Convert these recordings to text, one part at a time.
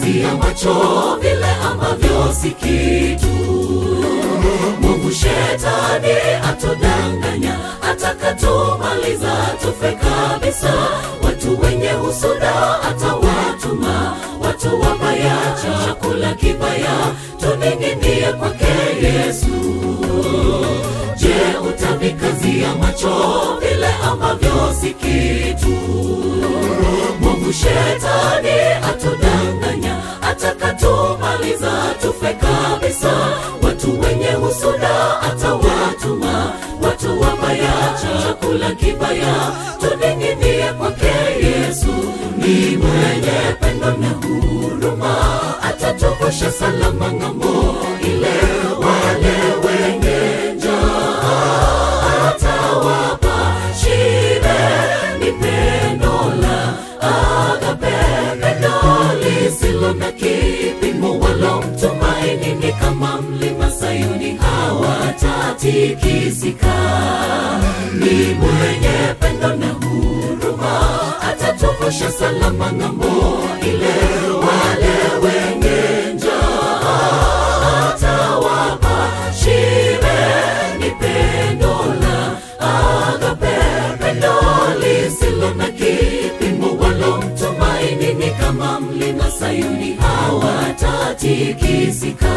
kazia macho vile ambavyo si kitu Mungu shetani atodanganya, atakatumaliza tufe kabisa. Watu wenye husuda atawatuma, watu wabaya, chakula kibaya, tuning'inie kwake Yesu. Je, utavikazia macho vile ambavyo si kitu? Mungu shetani atodanganya, atakatumaliza tufe kabisa. Watu wenye husuda atawatuma, watu wabaya, chakula kibaya, tuning'inie kwake Yesu. Ni mwenye pendo na huruma, atatuvusha salama ng'ambo ile. Wale wenye njaa atawapa shibe, ni pendo la agape, pendo lisilo na kipimo, wala mtumaini ni kama mlima Sayuni, hawatatikisika. Ni mwenye pendo na huruma, atatuvusha salama ng'ambo ile. Wale wenye njaa atawapa shibe, ni pendo la agape, pendo lisilo na kipimo, wala mtumaini ni kama mlima Sayuni, hawatatikisika.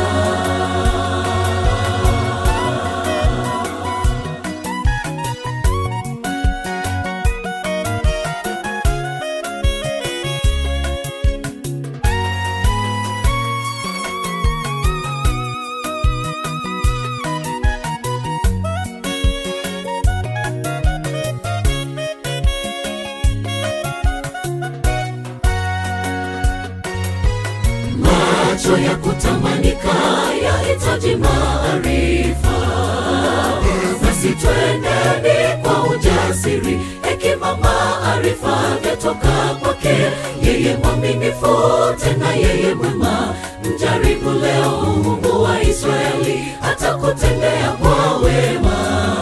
macho ya kutamanika yahitaji maarifa. Basi twendeni kwa ujasiri, hekima, maarifa vyatoka kwake yeye mwaminifu, tena yeye mwema. Mjaribu leo Mungu wa Israeli, atakutendea kwa wema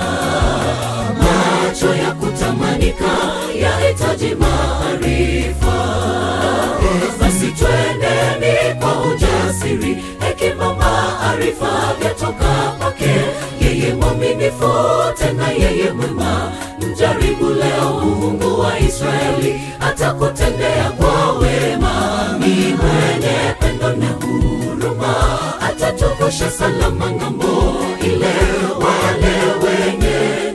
macho ya kutamanika yahitaji maarifa. Basi twendeni kwa ujasiri, hekima, maarifa vyatoka kwake yeye mwaminifu, tena yeye mwema. Mjaribu leo Mungu wa Israeli, atakutendea kwa wema. Ni mwenye pendo na huruma, atatuvusha salama ng'ambo ile. Wale wenye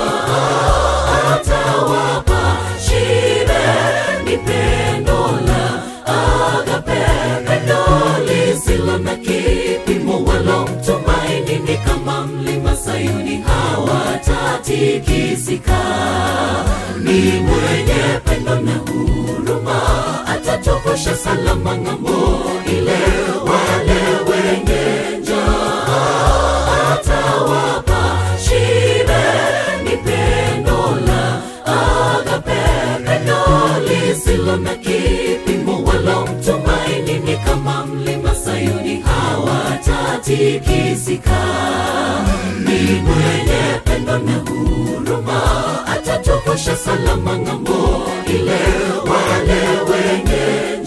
njaa atawapa shibe, ni pendo la agape, pendo lisilo na kipimo, wala mtumaini ni kama mlima Sayuni, hawatatikisika. Ni mwenye pendo na huruma, atatuvusha salama ng'ambo ile. Wale wenye njaa atawapa shibe, ni pendo la agape, pendo lisilo na kipimo, wala mtumaini ni kama mlima Sayuni, hawatatikisika. Ni mwenye pendo na huruma, atatuvusha salama ng'ambo ile. Wale wenye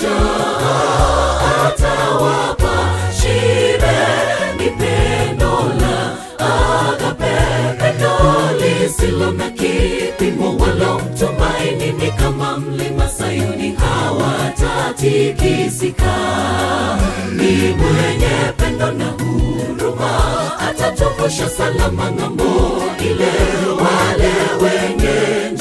njaa atawapa shibe, ni pendo la agape, pendo lisilo na kipimo, wala mtumaini ni kama mlima Sayuni, hawatatikisika. Ni mwenye pendo na huruma, atatuvusha salama ng'ambo ile. Wale wenye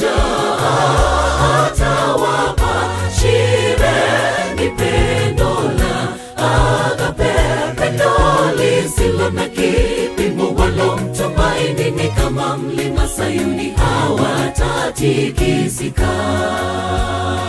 njaa atawapa shibe, ni pendo la agape, pendo lisilo na kipimo, wala mtumaini ni kama mlima Sayuni, hawatatikisika.